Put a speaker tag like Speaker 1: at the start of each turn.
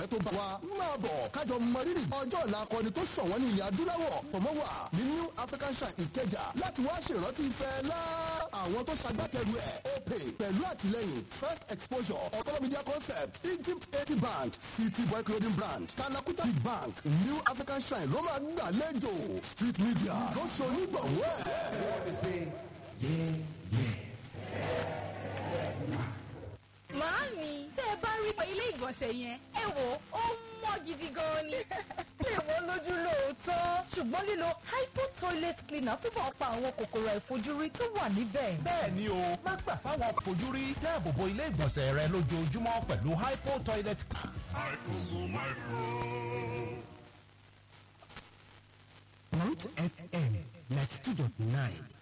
Speaker 1: tó bá wa máa bọ̀ kájọ mọ rírì ọjọ́ ọ̀la akọni tó ṣọ̀wọ́n ní ilẹ̀ adúláwọ̀ tọmọ wà ní new african shrine ìkẹjà láti wá ṣèrántí ìfẹ́ lá àwọn tó ṣagbátẹrù ẹ̀ opay pẹ̀lú àtìlẹ́yìn first exposure ọ̀tọ́lọ́ media concept egypt eighty bank city boy clothing brand kalakuta big bank new african shrine ló máa gbàlejò street media ló ṣe onígbọ̀wọ́ ẹ̀.
Speaker 2: Màámi, tẹ́ ẹ bá rí ilé ìgbọ̀nsẹ̀ yẹn, ẹ wò ó mọ́ gidi gan ni.
Speaker 3: lè wọ́n lójú lóòótọ́ ṣùgbọ́n lílo hypo toilet cleaner túbọ̀ pa àwọn kòkòrò àìfojúrí tó wà níbẹ̀.
Speaker 4: bẹ́ẹ̀ ni o má gbà fáwọn fojúrí dáàbò bo ilé ìgbọ̀nsẹ̀ rẹ lójoojúmọ́ pẹ̀lú hypo toilet.
Speaker 5: Root FM 92.9